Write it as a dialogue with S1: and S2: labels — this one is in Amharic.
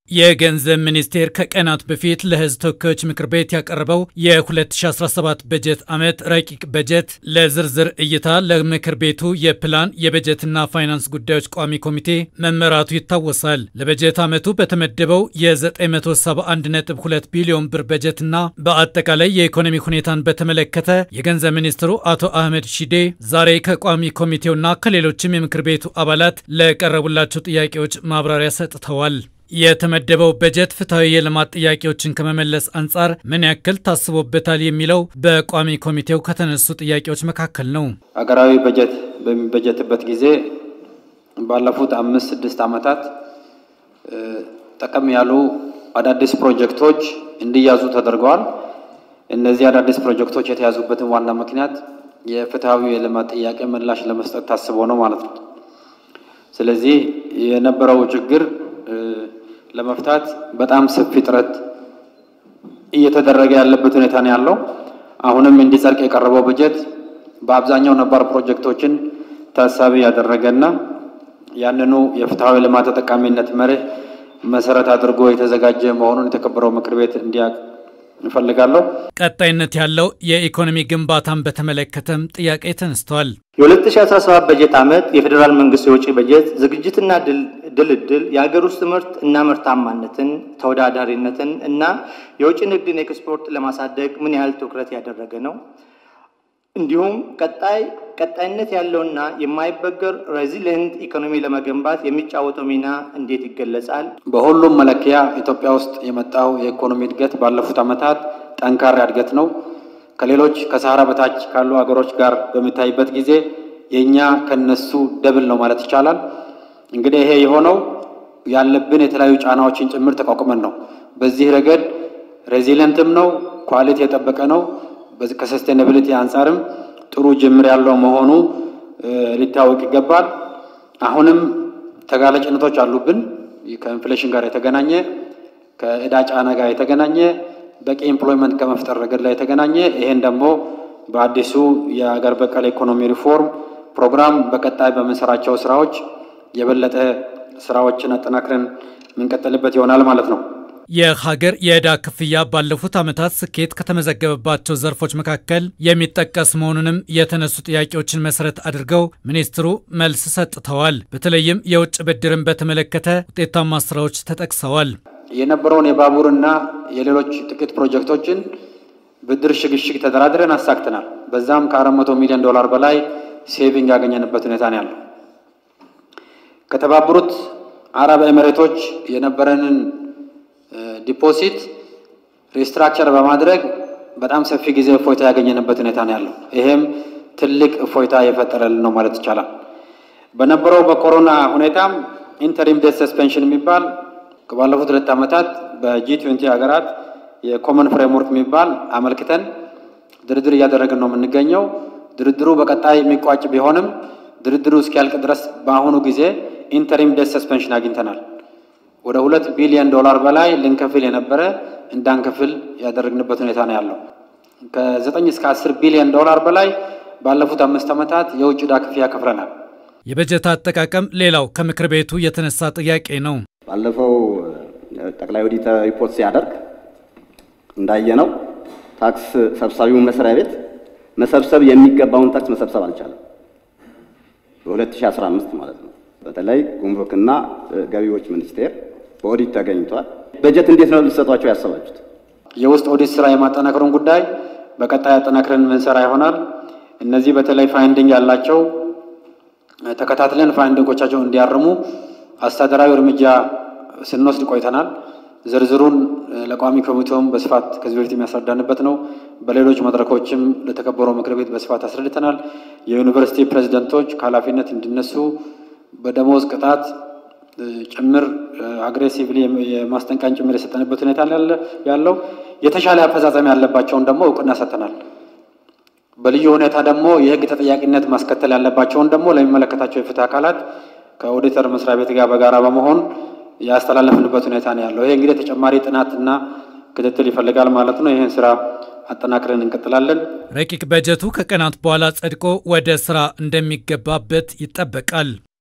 S1: የገንዘብ ሚኒስቴር ከቀናት በፊት ለሕዝብ ተወካዮች ምክር ቤት ያቀረበው የ2017 በጀት ዓመት ረቂቅ በጀት ለዝርዝር እይታ ለምክር ቤቱ የፕላን የበጀትና ፋይናንስ ጉዳዮች ቋሚ ኮሚቴ መመራቱ ይታወሳል። ለበጀት ዓመቱ በተመደበው የ971.2 ቢሊዮን ብር በጀትና በአጠቃላይ የኢኮኖሚ ሁኔታን በተመለከተ የገንዘብ ሚኒስትሩ አቶ አህመድ ሺዴ ዛሬ ከቋሚ ኮሚቴውና ከሌሎችም የምክር ቤቱ አባላት ለቀረቡላቸው ጥያቄዎች ማብራሪያ ሰጥተዋል። የተመደበው በጀት ፍትሐዊ የልማት ጥያቄዎችን ከመመለስ አንጻር ምን ያክል ታስቦበታል የሚለው በቋሚ ኮሚቴው ከተነሱ ጥያቄዎች መካከል ነው።
S2: ሀገራዊ በጀት በሚበጀትበት ጊዜ ባለፉት አምስት ስድስት ዓመታት ጠቀም ያሉ አዳዲስ ፕሮጀክቶች እንዲያዙ ተደርገዋል። እነዚህ አዳዲስ ፕሮጀክቶች የተያዙበትን ዋና ምክንያት የፍትሐዊ የልማት ጥያቄ ምላሽ ለመስጠት ታስቦ ነው ማለት ነው። ስለዚህ የነበረው ችግር ለመፍታት በጣም ሰፊ ጥረት እየተደረገ ያለበት ሁኔታ ነው ያለው። አሁንም እንዲጸድቅ የቀረበው በጀት በአብዛኛው ነባር ፕሮጀክቶችን ታሳቢ ያደረገና ያንኑ የፍትሐዊ ልማት ተጠቃሚነት መርህ መሰረት አድርጎ የተዘጋጀ መሆኑን የተከበረው ምክር ቤት እንዲያውቅ እንፈልጋለሁ።
S1: ቀጣይነት ያለው የኢኮኖሚ ግንባታን በተመለከተም ጥያቄ ተነስተዋል።
S3: የ2017 በጀት ዓመት የፌዴራል መንግስት የውጭ በጀት ዝግጅትና ድልድል የሀገር ውስጥ ምርት እና ምርታማነትን፣ ተወዳዳሪነትን እና የውጭ ንግድን ኤክስፖርት ለማሳደግ ምን ያህል ትኩረት ያደረገ ነው? እንዲሁም ቀጣይ ቀጣይነት ያለውና የማይበገር ሬዚሊየንት ኢኮኖሚ ለመገንባት የሚጫወተው ሚና እንዴት ይገለጻል?
S2: በሁሉም መለኪያ ኢትዮጵያ ውስጥ የመጣው የኢኮኖሚ እድገት ባለፉት ዓመታት ጠንካራ እድገት ነው። ከሌሎች ከሰሃራ በታች ካሉ ሀገሮች ጋር በሚታይበት ጊዜ የእኛ ከነሱ ደብል ነው ማለት ይቻላል። እንግዲህ ይሄ የሆነው ያለብን የተለያዩ ጫናዎችን ጭምር ተቋቁመን ነው። በዚህ ረገድ ሬዚሊየንትም ነው፣ ኳሊቲ የጠበቀ ነው። ከሰስቴናብሊቲ አንጻርም ጥሩ ጅምር ያለው መሆኑ ሊታወቅ ይገባል። አሁንም ተጋላጭነቶች አሉብን። ከኢንፍሌሽን ጋር የተገናኘ ከእዳ ጫና ጋር የተገናኘ በቂ ኤምፕሎይመንት ከመፍጠር ረገድ ላይ የተገናኘ ይሄን ደግሞ በአዲሱ የአገር በቀል ኢኮኖሚ ሪፎርም ፕሮግራም በቀጣይ በምንሰራቸው ስራዎች የበለጠ ስራዎችን አጠናክረን የምንቀጥልበት ይሆናል ማለት ነው።
S1: የሀገር የዕዳ ክፍያ ባለፉት ዓመታት ስኬት ከተመዘገበባቸው ዘርፎች መካከል የሚጠቀስ መሆኑንም የተነሱ ጥያቄዎችን መሰረት አድርገው ሚኒስትሩ መልስ ሰጥተዋል። በተለይም የውጭ ብድርን በተመለከተ ውጤታማ ስራዎች ተጠቅሰዋል።
S2: የነበረውን የባቡርና የሌሎች ጥቂት ፕሮጀክቶችን ብድር ሽግሽግ ተደራድረን አሳክተናል። በዛም ከአራት መቶ ሚሊዮን ዶላር በላይ ሴቪንግ ያገኘንበት ሁኔታ ነው ያለው። ከተባበሩት አረብ ኤሚሬቶች የነበረንን ዲፖዚት ሪስትራክቸር በማድረግ በጣም ሰፊ ጊዜ እፎይታ ያገኘንበት ሁኔታ ነው ያለው። ይሄም ትልቅ እፎይታ የፈጠረልን ነው ማለት ይቻላል። በነበረው በኮሮና ሁኔታም ኢንተሪም ዴት ሰስፔንሽን የሚባል ባለፉት ሁለት ዓመታት በጂ ትዌንቲ ሀገራት የኮመን ፍሬምወርክ የሚባል አመልክተን ድርድር እያደረግን ነው የምንገኘው። ድርድሩ በቀጣይ የሚቋጭ ቢሆንም ድርድሩ እስኪያልቅ ድረስ በአሁኑ ጊዜ ኢንተሪም ዴት ሰስፔንሽን አግኝተናል። ወደ ሁለት ቢሊዮን ዶላር በላይ ልንከፍል የነበረ እንዳንከፍል ያደረግንበት ሁኔታ ነው ያለው። ከዘጠኝ እስከ አስር ቢሊዮን ዶላር በላይ ባለፉት አምስት ዓመታት የውጭ ዕዳ ክፍያ ከፍለናል።
S1: የበጀት አጠቃቀም ሌላው ከምክር ቤቱ የተነሳ ጥያቄ ነው።
S4: ባለፈው ጠቅላይ ኦዲተር ሪፖርት ሲያደርግ እንዳየነው ታክስ ሰብሳቢውን መስሪያ ቤት መሰብሰብ የሚገባውን ታክስ መሰብሰብ አልቻለም። በ2015 ማለት ነው። በተለይ ጉምሩክና ገቢዎች ሚኒስቴር በኦዲት ተገኝቷል። በጀት እንዴት ነው ልትሰጧቸው ያሰባችሁት?
S2: የውስጥ ኦዲት ስራ የማጠናከሩን ጉዳይ በቀጣይ አጠናክረን የምንሰራ ይሆናል። እነዚህ በተለይ ፋይንዲንግ ያላቸው ተከታትለን ፋይንዲንጎቻቸው እንዲያርሙ አስተዳደራዊ እርምጃ ስንወስድ ቆይተናል። ዝርዝሩን ለቋሚ ኮሚቴውም በስፋት ከዚህ በፊት የሚያስረዳንበት ነው። በሌሎች መድረኮችም ለተከበረው ምክር ቤት በስፋት አስረድተናል። የዩኒቨርሲቲ ፕሬዚደንቶች ከኃላፊነት እንዲነሱ በደሞዝ ቅጣት ጭምር አግሬሲቭሊ የማስጠንቀቂያን ጭምር የሰጠንበት ሁኔታ ያለው የተሻለ አፈጻጸም ያለባቸውን ደግሞ እውቅና ሰጥተናል። በልዩ ሁኔታ ደግሞ የሕግ ተጠያቂነት ማስከተል ያለባቸውን ደግሞ ለሚመለከታቸው የፍትህ አካላት ከኦዲተር መስሪያ ቤት ጋር በጋራ በመሆን ያስተላለፍንበት ሁኔታ ነው ያለው። ይሄ እንግዲህ ተጨማሪ ጥናትና ክትትል ይፈልጋል ማለት ነው። ይህን ስራ አጠናክረን እንቀጥላለን።
S1: ረቂቅ በጀቱ ከቀናት በኋላ ጸድቆ ወደ ስራ እንደሚገባበት ይጠበቃል።